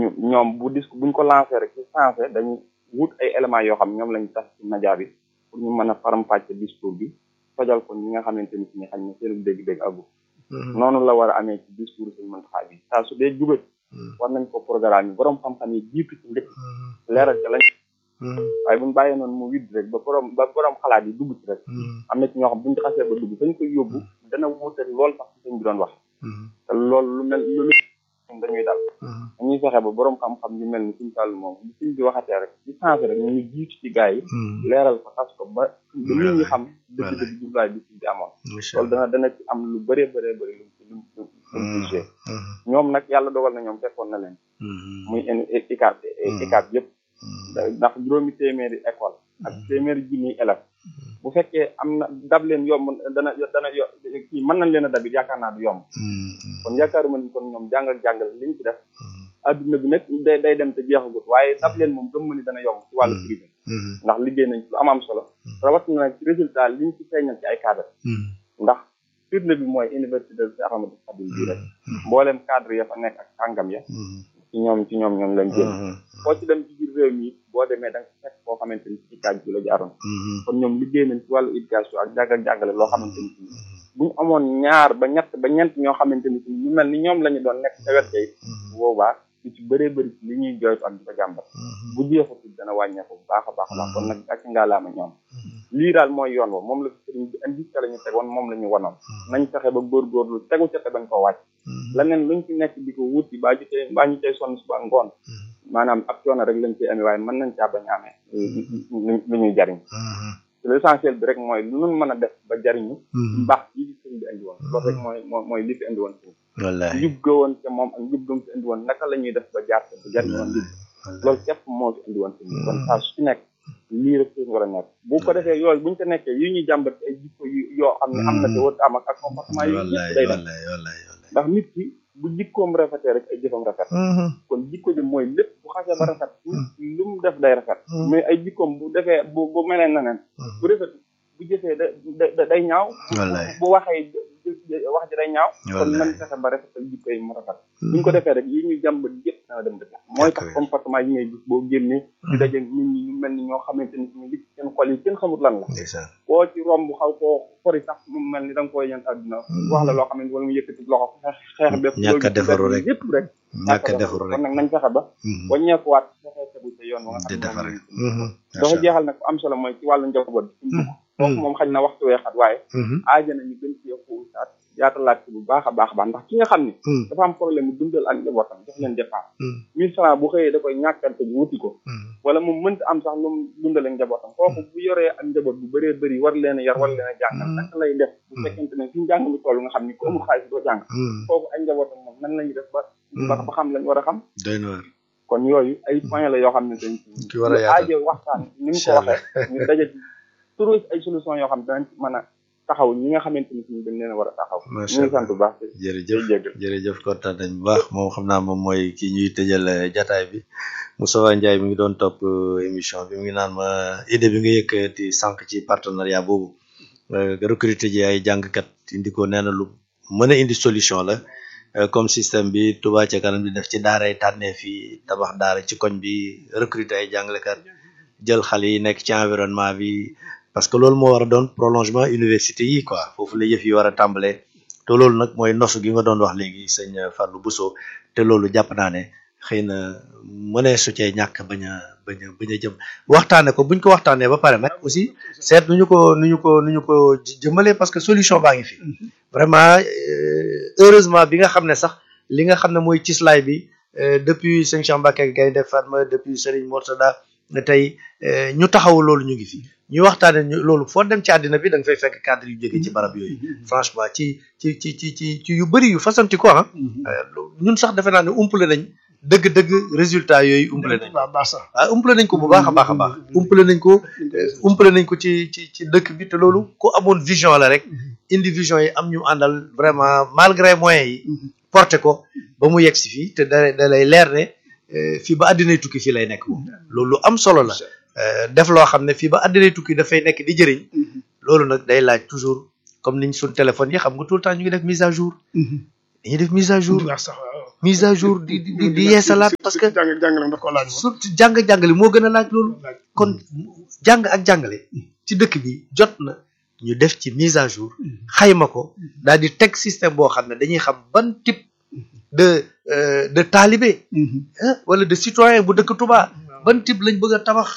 ñu ñoom bu disque buñ ko lancé rek ci sensé dañu wut ay éléments yoo xam ñoom lañu tas ci média bi pour ñu mën a faram-fàcce discours bi tojal ko ñi nga xamante ni si ni xañ na seen dégg-dégg àggu noonu la war a amee ci discours suñu Muntaxa bi saa su dee jugat war nañ ko programme yi borom xam-xam yi jiitu ci njëkk leeral ca lañ waaye buñ bàyyee noonu mu widd rek ba borom ba borom xalaat yi dugg ci rek am na ci ñoo xam buñ ci xasee ba dugg fañ koy yóbbu dana wuute lool sax ci sëñ bi doon wax te loolu lu mel lu dañuy dal dañuy fexe ba borom xam-xam yu mel ni suñu sàll moom bu suñ bi waxatee rek ci sensé rek ñu jiitu ci gars yi leeral ko xas ko ba ba nit ñi xam dëgg-dëgg jublaay bi suñ bi amoon loolu dana dana ci am lu bëree bëree bëri lu lu lu lu ñoom nag yàlla dogal na ñoom fekkoon na leen muy ICAP ICAP yëpp ndax juróomi téeméeri école ak téeméeri junniy élèves bu fekkee am na dab leen yomb dana dana yo kii mën nañ leen a dabit yaakaar naa du yomb kon yaakaaruma ni kon ñoom jàngal jàngal liñ ci def adduna bi nag day day dem te jeexagut waaye dab leen moom gëm ma ni dana yomb ci wàllu privé ndax liggéey nañ ci lu am am solo rawatina nag ci résultat liñ ci feeñal ci ay cadre ndax firnde bi mooy université de Cheikh Ahmadou Khadim bi rek mboolem cadre ya fa nekk ak kàngam ya ci ñoom ci ñoom ñoom lañ jël foo ci dem ci biir réew mi boo demee da nga fekk koo xamante ni ci kaaj bi la jaaroon kon ñoom liggéey nañ ci wàllu éducation ak jàng ak jàngale loo xamante ni bu ñu amoon ñaar ba ñett ba ñeent ñoo xamante ni ñu mel ni ñoom la ñu doon nekk ca wet kay boobaa lu ci bëree bëri ci li ñuy jooytu ak di ko jàmbat bu jeexatul dana wàññeeku bu baax a baax a baax kon nag ak ngaalaama ñoom lii daal mooy yoon wa moom la fi sëriñ bi indi ca la ñu tegoon moom la ñu wanoon nañ fexe ba góorgóorlu tegu ca te bañ koo wàcc leneen luñ ci nekk di ko wuti baa ñu tey baa ñu tey sonn suba ngoon maanaam ab coono rek lañ ciy amee waaye mën nañ caa bañ a amee lu ñuy jariñ l'essentiel bi rek mooy lu nun mën a def ba jariñu mbaax yi fi sëriñ bi indi woon loolu rek mooy mooy li fi indi woon si wallahi njub ga woon te moom ak njub gam fi indi woon naka la ñuy def ba jaar te ba jariñu woon njub loolu képp moo fi indi woon si kon saa su nekk lii rek suñu war a nekk bu ko defee yooyu buñu ko nekkee yi ñuy jàmbat ay jikko yu yoo xam ne am na te wër am ak ak comportement yi yëpp day def ndax nit ki bu jikkoom rafetee rek ay jëfam rafet kon jikko ji mooy lépp bu xasee ba rafet lu mu def day rafet mais ay jikkoom bu defee bu bu melee na neen bu rafet bu jëfee da day ñaaw bu waxee wax ji day ñaaw kon nañ fexe ba rafetal jikko yi mu rafet buñ ko defee rek yi ñuy jàmbat yëpp dana dem dëkk mooy tax comportement yi ngay gis boo génnee di daje nit ñi ñu mel ni ñoo xamante ni ñu li seen xol yi kenn xamut lan la koo ci romb xaw koo xori sax mu mel ni da nga koy yan àdduna wax la loo xam ne wala mu yëkkati loxo xeex bépp ñàkk a defaru rek yëpp rek ñàkk a defaru rek kon nag nañ fexe ba waññeekuwaat fexe tegu sa yoon wa nga xam ne dafa jeexal nag am solo mooy ci wàllu njaboot foofu moom xañ na waxtu weexat waaye aaja na ñu gën ci xuusaat yaatalaat ci bu baax a baax a baax ndax ki nga xam ne dafa am problème mu dundal ak njabootam jox leen dépense mille francs bu xëyee da koy ñàkkante ji wuti ko wala mu mënta am sax lu mu dundale njabootam kooku bu yoree ak njaboot bu bëree bëri war leen a yar war leen a jàngal naka lay def bu fekkente ne fi njàng mi toll nga xam ni ku amul xaalis doo jàng kooku ak njabootam moom nan lañuy def ba ba xam lañ war a xam doy na kon yooyu ay point la yoo xam ne dañ ki war a yaatal aajo waxtaan ni mu ko waxee ñu daje ci trouver ay solution yoo xam ne danañ mën a taxaw ñi nga xamante ni suñu dañ leen a war a taxaw ñu ngi sant bu baax jërëjëf jërëjëf kontaan nañ bu baax moom xam naa moom mooy ki ñuy tëjal jataay bi Moustapha Ndiaye mi ngi doon topp émission bi mu ngi naan ma idée bi nga yëkkati sànq ci partenariat boobu recruter ji ay jàngkat indi ko nee na lu mën a indi solution la comme système bi Touba ca kanam di def ci daaray tànnee fii tabax daara ci koñ bi recruter ay jàngalekat jël xale yi nekk ci environnement bi parce que loolu moo war a doon prolongement université yi quoi foofu la yëf yi war a tàmbalee te loolu nag mooy nosu gi nga doon wax léegi sëñ Fallou Bousso te loolu jàpp naa ne xëy na mënee su cee ñàkk bañ a bañ a bañ a jëm waxtaane ko buñ ko waxtaanee ba pare nag aussi seet nu ñu ko nu ñu ko nu ñu ko jëmalee parce que solution baa ngi fi vraiment heureusement bi nga xam ne sax li nga xam ne mooy cislaay bi depuis sëñ Cheikh Mbacké Gaynde Fatma depuis Serigne Mourtada ne tey ñu taxaw loolu ñu ngi fi ñu waxtaane ñu loolu foo dem ci àddina bi da nga fay fekk cadre yu jóge ci barab yooyu franchement ci ci ci ci ci ci yu bëri yu fasanti ko ah ñun sax defe naa ne umpale nañ dëgg-dëgg résultat yooyu umpale nañ waaw umpale nañ ko bu baax a baax a baax umpale nañ ko umpale nañ ko ci ci ci dëkk bi te loolu ku amoon vision la rek indi vision yi am ñu àndal vraiment malgré moyens yi porté ko ba mu yegg si fii te da da lay leer ne fii ba àddinay tukki fii lay nekk moom loolu lu am solo la def loo xam ne fii ba àddinay tukki dafay nekk di jëriñ loolu nag day laaj toujours comme niñ suñ téléphone yi xam nga tout le temps ñu ngi def mise à jour dañuy def mise à jour waaw sax waaw mise à jour di di di yeesalaat parce que jàng jàngale daf ko laaj moom surtout jàng jàngale moo gën a laaj loolu kon jàng ak jàngale ci dëkk bi jot na ñu def ci mise à jour xayma ko daal di teg système boo xam ne dañuy xam ban type de euh, de talibé ah wala de citoyen bu dëkk Touba ban type lañ bëgg a tabax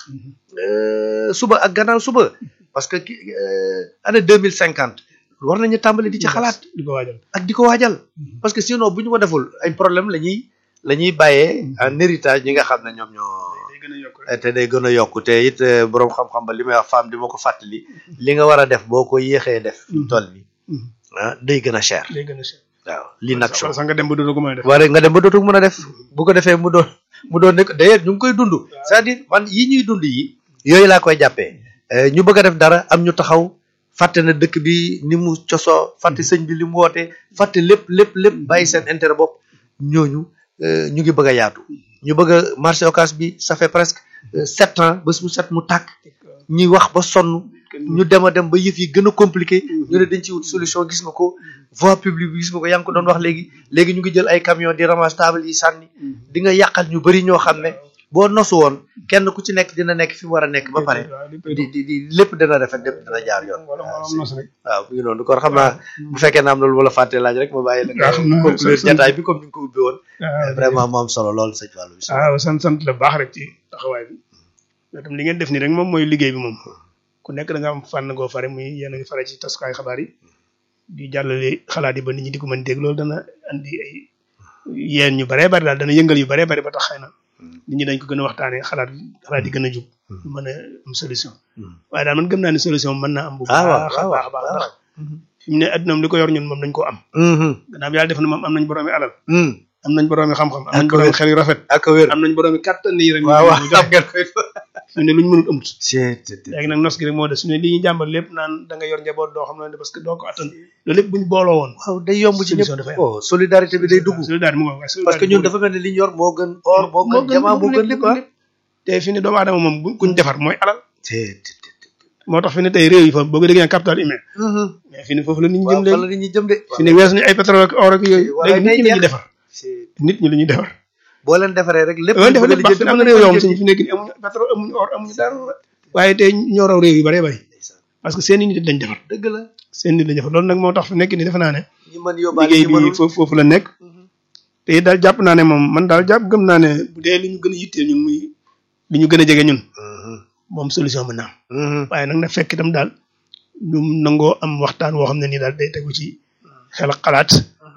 euh, suba ak gannaaw suba parce que ki euh, année deux mille cinquante war nañu tàmbali di ci xalaat di ko waajal ak di ko waajal parce que sinon bu ñu ko deful ay problème la ñuy la ñuy bàyyee en héritage ñi nga xam ne ñoom ñoo day gën a yokk rek te day gën a yokk te it eh, boroom xam-xam ba li may wax femme di ma ko fàttali li nga war a def boo ko yéexee def fi mu toll nii ah day gën a cher day gën a cher waaw li nag wala sax nga dem ba dootoo ko mën a def wala nga dem ba dootul mën a def bu ko defee mu doon mu doon ne d'ailleurs ñu ngi koy dund c'est-à-dire man yi ñuy dund yi yooyu laa koy jàppee Eh, ñu bëgg a def dara am ñu taxaw fàtte na dëkk bi ni mu cosoo fàtte sëñ bi li mu woote fàtte lépp lépp lépp bàyyi seen intérêt bopp ñooñu eh, ñu ngi bëgg a yaatu ñu bëgg a marché occas bi ça fait presque eh, sept ans bés bu set mu tàkk ñuy wax ba sonn ñu dem a dem ba yëf yi gën a compliqué ñu ne dañ ci wut solution gis nga ko voie publique bi gis nga ko yaa ngi ko doon wax léegi léegi ñu ngi jël ay camion di ramasse table yi sànni di nga yàqal ñu bëri ñoo xam ne boo nosu woon kenn ku ci nekk dina nekk fi mu war a nekk ba pare di di di lépp dina rafet lépp dina jaar yoon wala waaw moom nos rek waaw mu ngi noonu kon xam naa bu fekkee na am na lu ma la fàtte laaj rek ma bàyyi la waaw xam naa conclure sant- jataay bi comme ni nga ko ubbi woon waaw vraiment mu am solo lool sëñ Fallou bi waaw sant sant la baax rek ci taxawaay bi mais tam li ngeen def nii rek moom mooy liggéey bi moom ku nekk da nga am fànn goo fare muy yéen a ngi fare ci tasukaay xabaar yi di jàllale xalaat yi ba nit ñi di ko mën dégg loolu dana andi ay yéen ñu baree bari daal dana yëngal yu baree bari ba tax xëy na nit ñi dañ ko gën a waxtaanee xalaat xalaat yi gën a jub ñu mën a am solution waaye daal man gëm naa ne solution mën naa am bu ah waaw baax a waaw baax a baax waaw ndax fi mu ne adduna li ko yor ñun moom nañ koo am gannaaw yàlla def na moom am nañ boroomi alal am nañ boroomi xam-xam am nañ Ak boroomi wér. xel yu rafet ak wér am nañ boroomi kàttan yi rek waaw waaw ñu xam joxe ngeen koy fi mu ne lu ñu mënut amut c'est léegi nag nos gi rek moo des su ne li ñuy jàmbal lépp naan da nga yor njaboot doo xam ne parce que doo ko attan loolu lépp buñ booloo woon waaw day yomb ci Solution dafay ñëpp am. oh solidarité bi day dugg solidarité mu ngo waaye parce que ñun dafa mel ni li ñu yor moo gën or moo gën jamaa moo gën lépp ah te fi ne doomu aadama moom bu kuñ defar mooy alal c'est moo tax fi ne tey réew yi fa boo ko déggee capital humain mais fi ne foofu la nit ñi jëm waaw fan la léegi nit ñi jëm de fi ne weesu ñu ay pétrole ak or ak yooyu Wala léegi day nit ñi la ñuy jeex. defar c'est nit ñi la ñuy defar boo leen defaree rek lépp loolu lu defar bëgg lépp baax a am na réew yoo xam ne fi nekk nii amuñu pétrole amuñu or amuñu dara waaye tey ñoo raw réew yu bëree bëri parce que seen i nit dañ defar dëgg la seen nit dañ defar loolu nag moo tax fi nekk nii defe naa ne ñi mën yóbbaale liggéey ñi bi mënul foofu foofu la nekk te it daal jàpp naa ne moom man daal jàpp gëm naa ne bu dee li ñu gën a yitteel ñun muy li ñu gën a jege ñun moom solution mën na am waaye nag na fekk itam daal ñu nangoo am waxtaan woo xam ne nii daal day tegu ci xel ak xalaat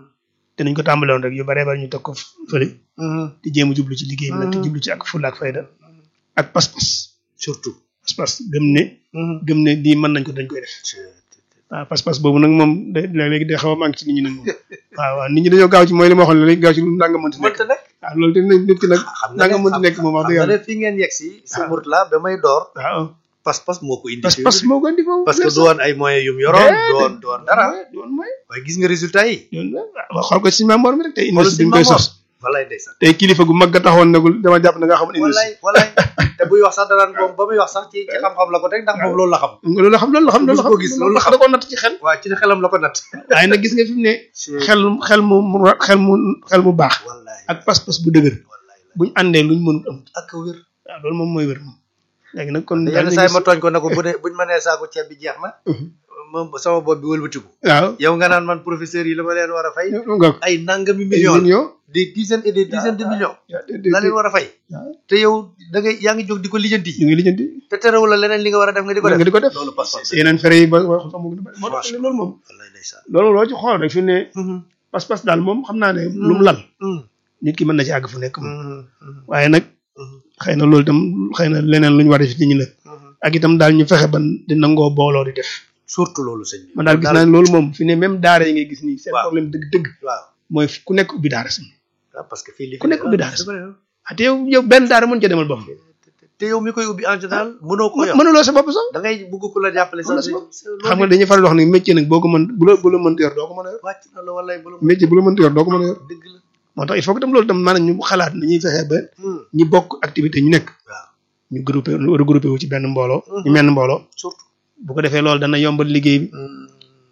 te nañ ko tàmbale woon rek yu baree bari ñu teg ko fële di jéem a jublu ci liggéey bi nag te jublu ci ak fulla ak fayda ak pas-pas surtout pas-pas gëm ne gëm ne lii mën nañ ko dañ koy def waaw pas-pas boobu nag moom day léegi day xaw a manqué ci nit ñi nag moom waaw waaw nit ñi dañoo gaaw ci mooy li ma waxoon léegi gaaw ci lu nanga mënti nekk mënta nekk waaw loolu te nit ki nag xam nga nanga ne mënti nekk moom wax dëgg xam nga yàlla ne fi ngeen yegg si si Mourtala ba may door waaw pas-pas moo ko indi pas-pas moo ko indi foofu parce que du woon ay moyens yum yoroon du woon du woon dara doon mooy waaye gis nga résultat yi doon waaw xool ko ci membre mi rek tey xoolal université si bi ñu koy Mamor sos walay ndeysaan tey kilifa gu mag ga taxoon nagul dama jàpp ne nga xam ne walay walay te buy wax sax danaan moom ba muy wax sax ci ci xam-xam la ko teg ndax moom loolu la xam loolu la xam loolu la xam loolu la Mos xam koo gis, loolu la xam. da koo natt ci xel waaw ci xelam la ko natt waaye nag gis nga fi mu ne xel xel mu mu xel mu xel mu baax wallaay ak pas-pas bu dëgër wallaay buñ àndee luñ mënut am ak wér waaw loolu moom mooy wér moom léegi nag kon yenn saa yi ma tooñ ko ne ko bu dee buñ ma nee saako ceeb bi jeex na moom sama bopp bi wëlbatiku waaw yow nga naan man professeur yi la ma leen war a fay nga ay nangami million millions million des dizaines et des dizaines de millions la leen war a fay waaw te yow da ngay yaa ngi jóg di ko lijjanti ñu ngi lijjanti te terewul la leneen li nga war a def nga di ko def nga di ko def loolu pas-pas yeneen fere yi ba wax sax mu gën a bari moo tax loolu moom wallaay ndeysaan loolu loo ci xool rek fi mu ne pas-pas daal moom xam naa ne lu mu lal nit ki mën na ci àgg fu nekk moom waaye nag xëy na loolu itam xëy na leneen lu ñu war a def ci ñi nag ak itam daal ñu fexe ban di nangoo booloo di def surtout loolu sëñ bi man daal gis naa ne loolu moom fi ne même daara yi ngay gis nii seen Waaw. problème dëgg-dëgg waaw mooy ku nekk ubbi daara si waaw parce que fii li ku nekk ubbi daara si ah te yow yow benn daara mën ca demal bopp te yow mi koy ubbi en général mënoo ko yor mënuloo sa bopp sax da ngay bugg ku la jàppale Mënuloo sax sa bopp. xam nga dañuy faral di wax ni métier nag boo ko mën bu la bu la mënta yor doo ko mën a yor wàcc na la wallaay bu la métier bu la mënta yor doo ko mën a yor dëgg la moo tax il faut que tam loolu tam maanaam ñu xalaat nañuy fexe ba ñi bokk activité ñu nekk waaw ñu groupé regroupé wu ci benn mbooloo ñu menn mbooloo surtout bu ko defee loolu dana yombal liggéey bi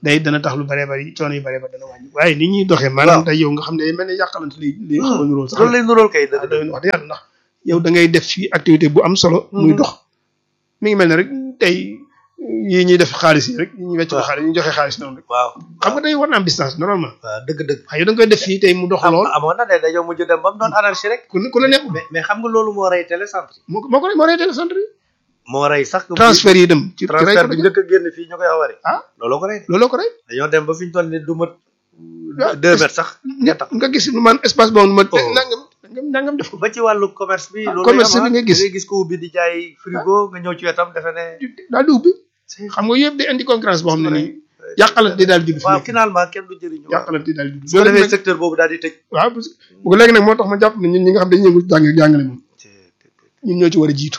day dana tax lu bare bari coono yu bare bari dana wàññi waaye ni ñuy doxee maanaam tey yow nga xam ne day mel ne yàqalante li li xaw a nuróol sax loolu lay nuróol kay dëgg doy wax dëgg yàlla ndax yow da ngay def fii activité bu am solo muy dox mi ngi mel ne rek tey yii ñuy def xaalis yi rek yi ñuy wecc ko xaalis ñu joxe xaalis noonu rek waaw xam nga day war na am distance normalement waaw dëgg dëgg waaye yow da nga koy def fii tey mu dox lool amoon na de dañoo mujj dem ba mu doon anarchie rek ku ku la neex mais mais xam nga loolu moo rey télécentre yi moo moo ko moo reetee centre yi moo rey sax transfert yi dem ci transfert bi njëkk a génn fii ñu koy awari ah looloo ko rey looloo ko rey dañoo dem ba fi ñu toll ni du mat deux mètres sax ñett nga gis man espace boobu ma Oh. nangam nangam nangam def ko ba ci wàllu commerce bi Ah, loolu commerce bi nga gis. ngay gis ko ubbi di jaay frigo nga ñëw ci wetam defe ne daal di ubbi xam nga yëpp day indi concurrence boo xam ne nii yàqalante daal judd fi waaw nekk finalement kenn du jëriñu waaw yàqalante daal judd su ko loolu defee nag secteur boobu daal di tëj waaw parce que bu ko léegi nag moo tax ma jàpp ne ñun ñi nga xam dañuy yëngu ci jàng jàngale moom ñun ñoo ci war a jiitu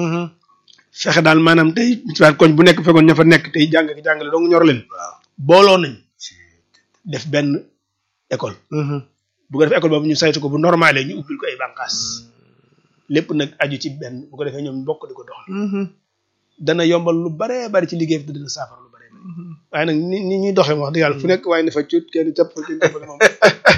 fexe daal maanaam tey ci waat koñ bu nekk fekkoon ña fa nekk tey jàng ki jàngale dong ñor leen waaw booloo nañ def benn école bu ko defee école boobu ñu saytu ko bu normalé ñu ubbil ko ay bànqaas lépp nag aju ci benn bu ko defee ñoom bokk di ko doxal dana yombal lu baree bari ci liggéey bi te dina saafara lu baree bari waaye nag ni ni ñuy doxee wax dëgg yàlla fu nekk waaye ne fa cuut kenn jàpp fa kenn jàppale moom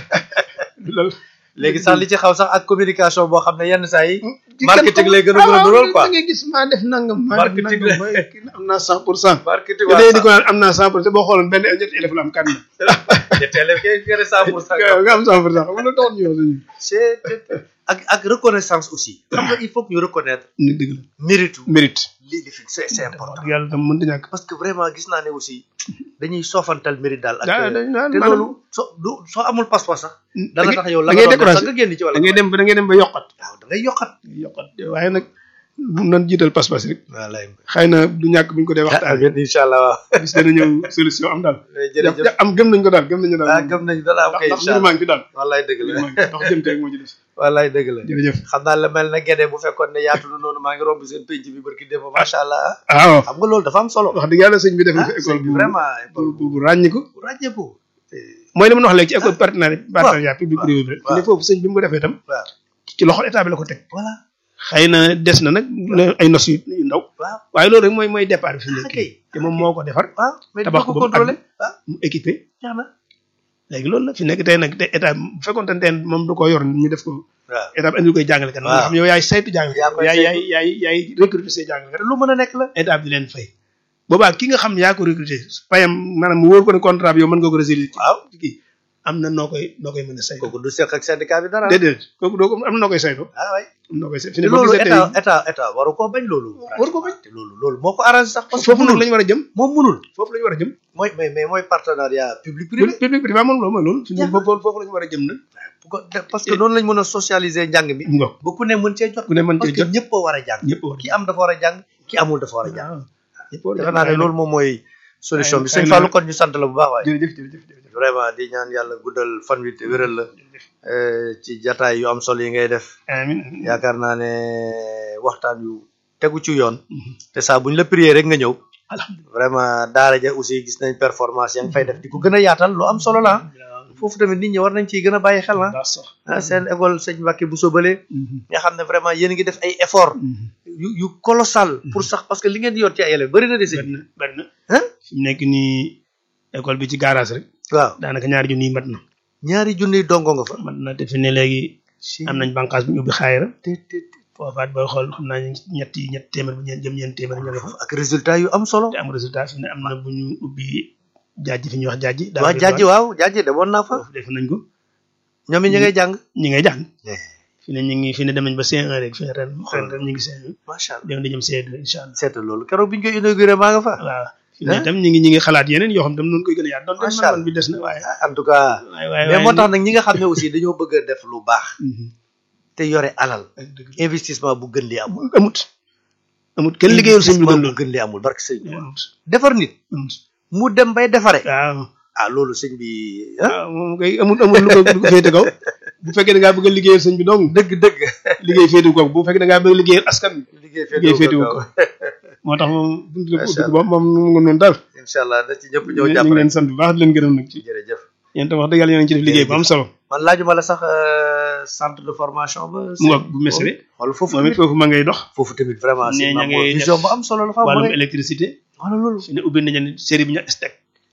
loolu léegi sax li ci xaw sax ak communication boo xam ne yenn saa yi marketing lay gën a mën a nuróol quoi da ngay gis maa def nangam maa def Marketing nangam mooy kii am naa cent pour cent marketing te léegi di ko naan am naa cent pour cent boo xooloon benn ñetti élève la am kan la ñetteel kay nga ne cent pour cent nga nga am cent pour cent xam nga loolu taxoon ñu wax suñu c'est ak ak reconnaissance aussi xam nga il faut que ñu reconnaître ni dëgg la mérite mérite lii li fi c'est c'est important wax yàlla tam mënta ñàkk parce que vraiment gis naa ne aussi dañuy soofantal mérite daal ak daa dañ naan te maanaam loolu soo du soo amul passeport sax dana tax yow la da nga ngay doon def sax découragé nga génn ci wala da ngay dem ba da ngay dem ba yokkat waaw da ngay yokkat yokkat waaye nag bu nan jiital pas-pas rek wallaay xëy na du ñàkk buñ ko dee waxtaan amiin incha allah waaw bis dana ñëw solution am daal jërëjëf ja- am gëm nañ ko daal gëm nañu daal ah gëm nañu dana am ndax kay ndax incha mbir allah maa ngi fi daal wallaay dëgg mbir la maa ngi fi ndax jëm tey moo ci des wallaay dëgg la jërëjëf xam naa la mel na gede bu fekkoon ne yaatu na noonu maa ngi romb seen penc bi barki démb macha allah waaw xam nga loolu dafa am solo wax dëgg yàlla sëñ bi def na ah fi école sëñ bi bu vraiment bu bu bu ràññiku bu ràññeeku mooy li ma wax léegi ci école partenariat partenariat public privé bi rek waaw. ne foofu sëñ bi mu ko defee itam waaw ci loxo état bi la ko teg voilà xëy na des na nag ne- ay nos yu yu ndaw waaw waaye loolu rek mooy mooy départ bi fi mu ah nekk kay te moom moo ko defar waaw mais tabax dina ko ko ba mu contrôlé àgg. ah mu équipé jeex na léegi loolu la fi nekk tey nag te état bu fekkoon te moom du ko yor ñu def ko waaw état bi indi koy jàngale kat nga waaw. xam yow yaay saytu jàngale Yaa koy yaay yaay saytu. yaay yaay recruter say jàngale te lu mën a nekk la état bi di leen fay boobaa ki nga xam yaa ko recruter payam maanaam mu wóor ko ne contrat bi yow mën nga ko résilier ci waaw ci kii am na noo koy noo koy mën a saytu kooku du seq ak syndicat bi dara déedéet kooku doo ko am na noo koy saytu ah waay am na noo koy saytu fi te ne boo loolu gisee tey état état état waru koo bañ loolu Waru ko bañ. te loolu loolu moo ko arrangé sax parce que foofu nag munul la ñu war a jëm moom munul foofu la ñu war a jëm mooy mais mais mooy partenariat public privé public privé moom loolu mooy loolu fi ne Jeex na. foofu foofu la ñu war a jëm nag bu ko parce que noonu lañ mën a socialiser njàng mi mu nga ba ku ne mën cee jot ku ne mën parce cee que jot ñëpp a war a jàng ñëpp war ki am dafa war a jàng ki amul dafa war a jàng waaw ñëpp war a defe naa ne loolu moom mooy solution bi xëy sëñ na- Fallou kon ñu sant la bu baax waaye jërëjëf jërëjëf jërëjëf vraiment di ñaan yàlla guddal fan wi te wéral la eh, ci jataay yu am solo yi ngay def amiin yaakaar naa ne waxtaan yu tegu ci yoon te saa buñ la prier rek nga ñëw alhamdulilah vraiment daara ja aussi gis nañ performance yaa ngi fay def di ko gën a yaatal lu am solo la foofu tamit nit ñi war nañ ciy gën a bàyyi xel ah daa sax ah seen école sëñ Mbacke bu sobale nga xam ne vraiment yéen a ngi def ay effort yu yu colossal pour sax parce que li ngeen di yor ci ay élèves bëri na de sëñ bari na bari na ah fi mu nekk nii école bi ci garage rek waaw daanaka ñaari junni yi mat na ñaari junniy dongo nga fa mat na te fi ne léegi am nañ bànqaas bu ñu ubbi xaayira te te te foofaat booy xool xam naa ñetti ñetti téeméer bu ñeen jëm ñeen téeméer ñoo nga fa ak résultat yu am solo te am résultat fi ne am na bu ñu ubbi jaaji fi ñuy wax jaaji waa jaaji waaw jaaji demoon naa fa foofu def nañ ko ñoom it ñu ngay jàng ñi ngay jàng Eh. fi ne ñu ngi fi ne dem nañ ba C1 rek fi ne ren ren ren ñu ngi C1 macha allah dem di jëm C2 incha allah seetal loolu keroog bi ñu koy inauguré maa nga fa waaw fi ne Hein? tam ñu ngi ñu ngi xalaat yeneen yoo xam tam noonu koy gën a yaat doon Macha man Allah. bi des na waaye en tout cas waaye waaye mais moo tax nag ñi nga xam ne aussi dañoo bëgg a def lu baax Mhm. te yore alal ak dëgg investissement bu gën li amul amut amut kenn liggéeyul sëñ bi gën Investissement bu loolu gën li amul barke sëñ bi amut defar nit amut mu dem bay defare waaw ah loolu sëñ bi ah waaw moom kay amut amut lu ko lu ko féete kaw bu fekkee da ngaa bëgg a liggéeyal sëñ bi dong dëgg dëgg liggéey féetu ko bu fekkee da ngaa bëgg a liggéeyal askan bi liggéey liggéey féetewu féetewu ko ko moo tax moom buntu la ko Macha ubbi ko moom moom mu ngi noonu daal incha allah na ci ñëpp ñu ñëw ngi jàpp leen rek sant bu baax di leen gërëm nag ci jërëjëf yéen tam wax dëgg yàlla yéen a ngi ci def liggéey bu am solo man laajuma la sax euh, centre de formation ba mu ngoog bu mesere wala foofu moom it tamit foofu ma ngay dox foofu tamit vraiment Nee, si ña maam ngay vision def bu am solo la fa am wàllum rek électricité wala loolu fi ne ubbi nañu série bi ñu STEC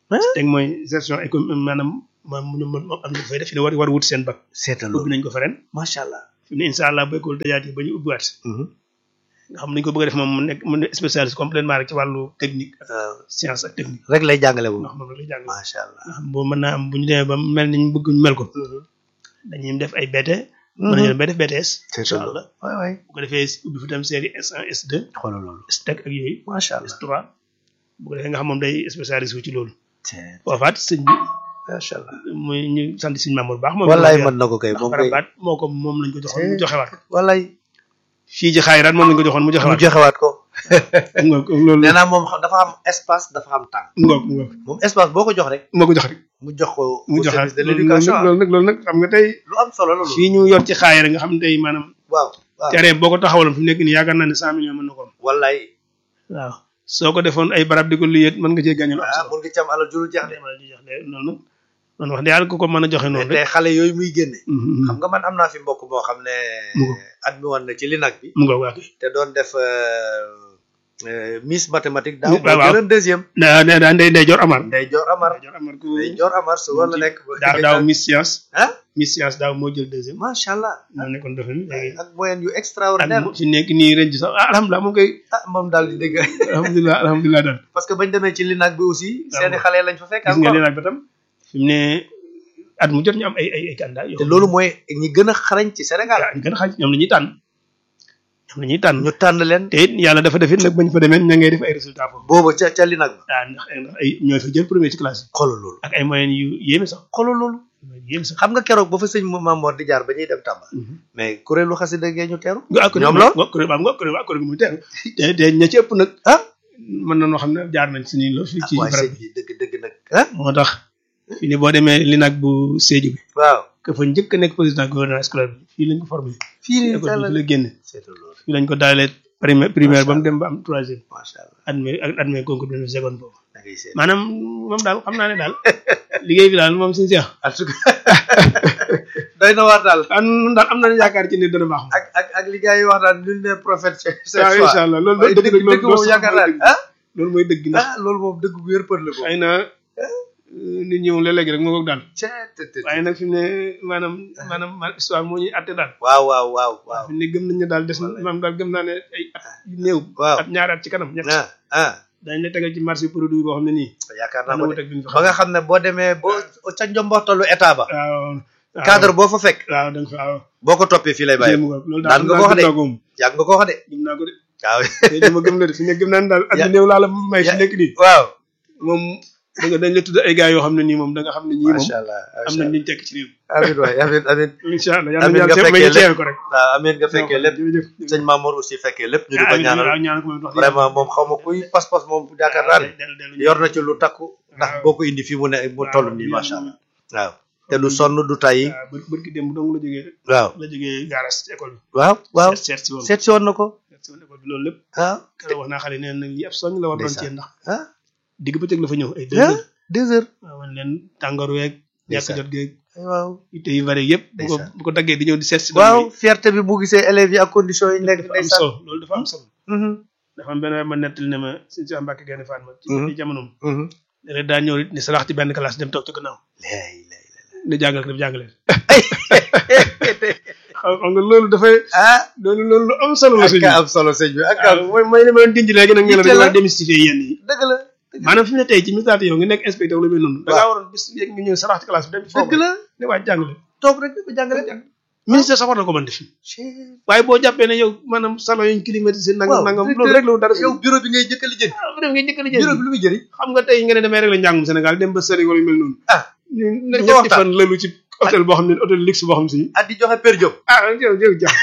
teg mooy gestion économique maanaam maam mu moom am na fay def fi ne war war wut seen bac seetal ubbi loolu nañ ko fa ren macha allah fi ne incha allah bu école dajaat yi ba ñu ubbiwaat nga xam nañ ko bëgg a def moom mu nekk mu nekk spécialiste complètement rek ci wàllu technique ak waaw science ak technique rek lay jàngale bu ndax moom rek lay jàng nga macha allah xam boo mën naa am bu ñu demee ba mel ni ñu bëgg ñu mel ko dañuy def ay BT mën nañu dem ba def BTS incha allah waay waay bu ko defee ubbi fi tam série S1 S2 xoolal loolu STEC ak yooyu macha allah S3 bu ko defee nga xam moom day spécialiste wu ci loolu Tiens, foofaat sëñ bi macha allah muy ñu sant sëñ Mamour baax moom wallaay mën na ko kay ndax moom kay Farabaat moo ko moom lañ ko joxoon mu joxewaat ko wallaay fii ci xaayiraat moom lañ ko joxoon mu mu joxewaat joxewaat ko mu ngoog loolu nee naa moom xam- dafa am espace dafa am temps mu ngoog mu ngoog moom espace boo ko jox rek moo ko jox rek mu jox ko mu au joxaat service de loolu l'éducation nag loolu nag loolu nag xam nga tey lu am solo la loolu fii ñu yor ci xaayira nga xam ne tey maanaam waaw waaw terrain boo ko taxawaloon fi mu nekk nii yaakaar naa ne cent millions mën na ko am wallaay waaw soo ko defoon ay barab di ko liyet mën nga cee gàññal am ah solo mun nga ci am alal juru jeex de wala di jox de noonu nag noonu wax dëgg yàlla ku ko mën a joxe noonu tey rek xale yooyu muy génne Mhm. xam nga man am naa fi mbokk moo xam ne Mu ngo. admis woon na ci LINAC bi mu ngoog waa kay te doon def euh, euh, Miss mathématique daaw waaw, waaw. moo jëloon deuxième daa daa daa ndey ndey jor amar Ndey Joor Amar ndey jor amar ku Ndey Joor Amar su war la nekk daaw daaw Miss Science ah Miss Science daaw moo jël deuxième macha allah moo nekkoon defe ni léegi ak moyen yu ak extraordinaire mu- fi nekk nii ren ci sax ah alhamdulilah moom koy ah moom daal di dégg alhamdulilah alhamdulilah daal parce que bañ demee ci LINAC bi aussi seeni xale lañ fa fekk gis nga encore leen ak ba tam fi mu ne at mu jot ñu am ay ay ay candidat yoo te loolu mooy ñi gën a xarañ ci Sénégal ñu gën a xaaj ñoom la ñuy tànn ñoom la ñuy tànn ñu tànn leen te it yàlla dafa def it nag bañ fa demee ña ngay def ay résultats foofu booba ca ca LINAC ba ah ndax ndax ay ñooy fa jël premier ci classe yi xoolal loolu ak ay moyens yu yéeme sax xoolal loolu yéeme sax xam nga keroog ba fa sëñ Mamoor di jaar ba ñuy dem Tamba mais kuréelu xasida gee ñu teeru ñoom la nga kuréel ba nga kuréel ba kuréel gi muy teew te te ña ci ëpp nag ah mën nañoo xam ne jaar nañ suñuy lo fii ci waaye barab sëñ bi bi dëgg dëgg nag ah moo tax fii ni boo demee li nag bu Sédhiou bi waaw que fa njëkk a nekk président gouvernement scolaire bi fii lañ ko formé fii nii école bi fi la génne seetal loolu fii lañ ko daalee primaire primaire ba mu dem ba am troisième macha allah admis ak admis concours bi seconde boobu da ngay seet maanaam moom daal xam naa ne daal liggéey bi daal moom suñu seex en tout cas doy na waar daal ah nun daal am nañu yaakaar ci ne dana baax moom ak ak ak li gars yi wax naan nul n'est prophète chez chez waaw soi incha allah loolu waaye dëgg dëgg dëgg dëgg moom yaakaar naa ne ah loolu mooy dëgg ndax ah loolu moom dëgg bu wér për la ko xëy na nit ñi moom léeg-léeg rek moo ko daal ceet waaye nag fi mu ne maanaam maanaam ma histoire moo ñuy atte daal waaw waaw waaw waaw fi mu ne gëm nañ ne daal des na maanaam daal gëm naa ne ay at yu néew waaw at ñaari at ci kanam ñett ah ah dañ la tegal ci marché produit boo xam ne nii yaakaar naa dana ko wut de ak bi ñu fa ba nga xam ne boo demee boo ca njomboxtalu état ba waaw waaw cadre boo fa fekk waaw da nga fa waaw boo ko toppee fii lay bàyyi jéem nga loolu daan daal nga ko wax de. gëm naa ko moom yàgg nga ko wax de gëm naa ko de waaw te dama gëm la de fi ne gëm naa ne daal at yu néew laa la may fi Ya- nekk nii waaw moom da nga dañ la tudd ay gars yoo xam ne nii moom da nga xam ne ñii moom macha allah am nañ liñ tekk ci réew amin waay amin amin incha allah yàlla Amiin na nga yàlla may fekkee ñu teewe ko rek waaw amin nga fekkee lépp jërëjëf sëñ Mamour aussi fekkee lépp ñu di ko amiin ñaanal waaw ñaan ko moom wax dëgg vraiment moom xaw ma kuy pas-pas moom yaakaar naa ne dellu dellu yor na ci lu takku ndax waaw. boo ko indi fii mu ne mu toll nii macha allah waaw te du sonn du tayyi waaw bër bërki démb dong la jógee waaw la jógee garas ci école bi waaw waaw seet seet si woon seet si woon na ko seet si woon école bi loolu lépp ah keroog wax naa xale nee na lii ab soñ la war doon Ndeysaan. ci ndax ah digg bëccëg la fa ñëw ay deux ah heures deux heures waaw man leen tàngoor weeg ñàkk Ndeysaan. jot geeg waaw itte yu bari yëpp bu ko Ndeysaan. bu ko daggee di ñëw di seet si waaw fierté bi bu gisee élèves yi ak conditions yi ñu nekk dafa am ndeysaan solo loolu dafa am solo Mhm, dafa am benn waay ma nettali ne ma suñu si Mbàkke Gaynde Fatma ci Mhm. ci jamonoom mhm. léeg daa ñëw it ni salax ci benn classe dem toog ci gannaaw Lay, lay, ne jàngal ko def jàngale xam xam nga loolu dafay ah loolu loolu lu am solo la ak sëñ bi ka am solo sëñ bi ak ka waaw mooy mooy li ma doon dindi léegi nag ngeen Yitte dañu la. war a démystifier yenn yi dëgg la maanaam fi mu ne tey ci misaal yow nga nekk inspecteur la mel noonu da ngaa waroon bis yéeg nga ñëw salax ci classe bi dem foofu dëgg la ne waa jàngale toog rek di ko jàngale ministère sax war na ko mën def waaye boo jàppee ne yow maanaam salon yuñ climatisé nangam waaw nangam directeur, loolu rek la dara yow bureau bi ngay jëkkali jënd ah def nga njëkk a bureau lijjanti bi lu muy jëriñ xam nga tey nga ne damay rek la njàngum Sénégal dem ba sëri wala yu mel noonu ah ñu ne Di ko ñetti waxtaan. fan lalu ci hôtel boo xam ne hôtel luxe boo xam si at di joxe per job ah yow yow jàpp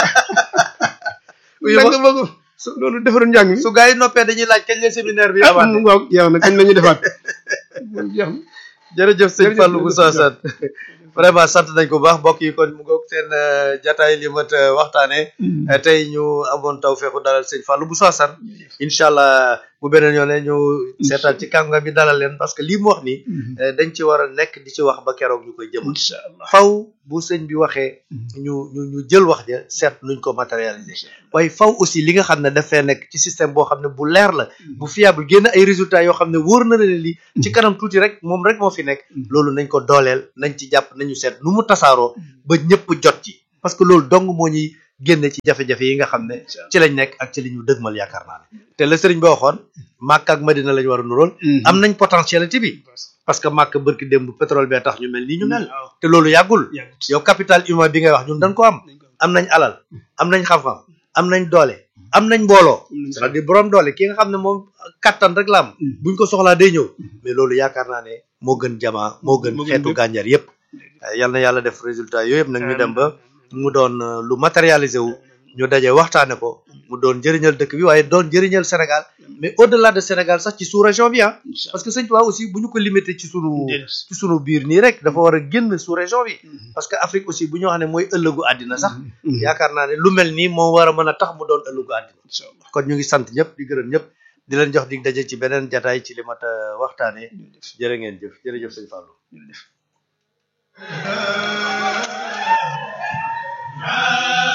Oui, nag ma- nga bëgg loolu defaroon njàng mi su gars yi noppee dañuy laaj kañ la séminaire bi ah amaat waaw yow nag kañ la ñuy defaat jeex na jërëjëf sëñ Jërëjëf, Fallou bu jërëjëf, Sassane vraiment sant nañ ko bu baax mbokk yi kon mu ngoog seen euh, jataay li mat euh, waxtaanee Euh, tey ñu amoon taw feexu dalal sëñ Fallou bu Sassane incha allah bu beneen yoone ñu seetaan ci kànga bi dalal leen parce que lii mu wax nii euh, dañ ci war a nekk di ci wax ba keroog ñu koy jëmal incha allah faw bu sëñ bi waxee ñu ñu ñu jël wax ja seet nuñ ko matérialiser waaye faw aussi li nga xam ne dafay nekk ci système boo xam ne bu leer la bu fiable génn ay résultats yoo xam ne wóor na leen lii ci kanam tuuti rek moom rek moo fi nekk loolu nañ ko dooleel nañ ci jàpp nañu seet nu mu tasaaroo ba ñëpp jot ci parce que loolu dong moo ñuy génne ci jafe-jafe yi nga xam ne ci lañ nekk ak ci li ñu dëgmal yaakaar naa ne te la sëriñ bi waxoon Màkka ak Madina lañ war a nurool am nañ potentialité bi parce que Màkka bërki démb pétrole bee tax ñu mel nii ñu mel te loolu yàggul yow capital humain bi ngay wax ñun dañ ko am am nañ alal am nañ xam-xam am nañ doole am nañ mbooloo c'est-à-dire borom doole ki nga xam ne moom kattan rek la am buñ ko soxlaa day ñëw mais loolu yaakaar naa ne moo gën jamaa moo gën xeetu gànjar yépp yal na yàlla def résultat yooyu yëpp nag ñu dem ba mu doon lu matérialisé wu ñu daje waxtaane ko mu doon njëriñal dëkk bi waaye doon njëriñal Sénégal mais au delà de Sénégal sax ci sous région bi ah parce que sëñ Tuubaa aussi bu ñu ko limité ci sunu ci sunu biir nii rek dafa war a génn sous région bi parce que Afrique aussi bu ñu wax ne mooy ëllëgu àddina sax yaakaar naa ne lu mel nii moo war a mën a tax mu doon ëllëgu àddina kon ñu ngi sant ñëpp di gërëm ñëpp di leen jox dig daje ci beneen jataay ci li mat a waxtaane jërë ngeen jëf jërëjëf sëñ Fallou Ah